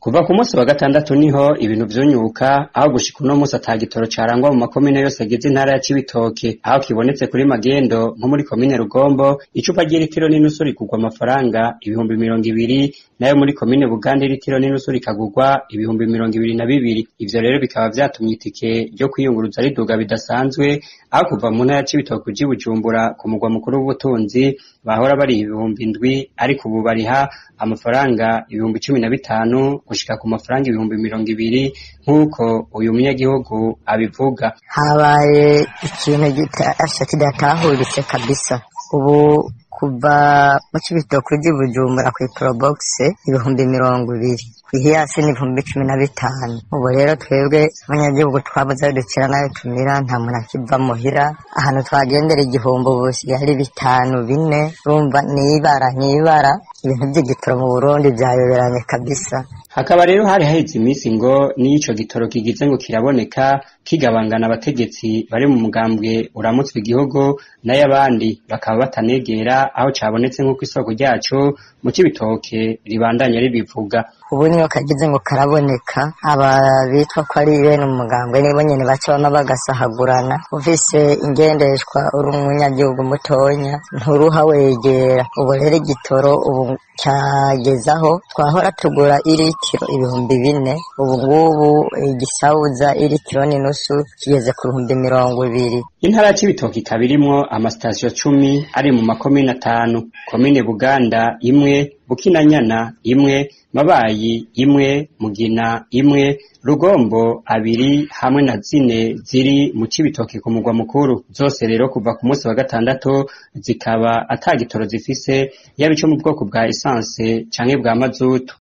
kuva ku munsi wa gatandatu niho ibintu vyunyuka aho gushika uno munsi ata gitoro carangwa mu makomine yose agize intara ya Cibitoke aho kibonetse kuri magendo nko muri komine Rugombo icupa ry'ilitiro n'inusu rigurwa amafaranga ibihumbi mirongo ibiri nayo muri komine Buganda ilitiro n'inusu rikagurwa ibihumbi mirongo ibiri na bibiri ivyo rero bikaba vyatumye itike ryo kwiyunguruza riduga bidasanzwe aho kuva mu ntara ya Cibitoke uja i Bujumbura ku mugwa mukuru w'ubutunzi bahora bariha ibihumbi indwi ariko ubu bariha amafaranga ibihumbi cumi na bitanu gushika ku mafaranga ibihumbi mirongo ibiri nk'uko uyu munyagihugu abivuga habaye ikintu gitasha kidatahuritse kabisa ubu kuva mu Cibitoke uja i Bujumbura kw'Iprobox ibihumbi mirongo ibiri kw'ihiyasi n'ibihumbi cumi na bitanu ubu rero twebwe abanyagihugu twabuze aho dukira nayo tumira nta muntu akiva muhira ahantu twagendera igihumbi ubu bisigaye ari bitanu bine urumva n'ibara n'ibara ibintu vy'igitoro mu Burundi vyayoberanye kabisa hakaba rero hari haheze iminsi ngo n'ico gitoro kigize ngo kiraboneka kigabangana abategetsi bari mu mugambwe uramutswe igihugu n'ay'abandi bakaba batanegera aho cabonetse nk'uko isoko ryaco mu Cibitoke ribandanya ribivuga ubu niyo kagize ngo karaboneka aba bitwa ko ari bene umugambwe nibo nyene baca bama bagasahagurana ufise ingendeshwa uri umunyagihugu mutonya nturuha wegera ubu rero igitoro ubu cyagezaho twahora tugura iritiro ibihumbi bine ubu ngubu igisawuza iritiro n'inusu kigeze ku bihumbi mirongo ibiri intara ya Cibitoke ikaba irimwo amasitasiyo cumi ari mu makomine atanu komine Buganda imwe Bukinanyana imwe Mabayi imwe Mugina imwe Rugombo abiri hamwe na zine ziri mu Cibitoke ku mugwa mukuru zose rero kuva ku munsi wa gatandatu zikaba ata gitoro zifise yaba ico mu bwoko bwa essence canke bwa mazutu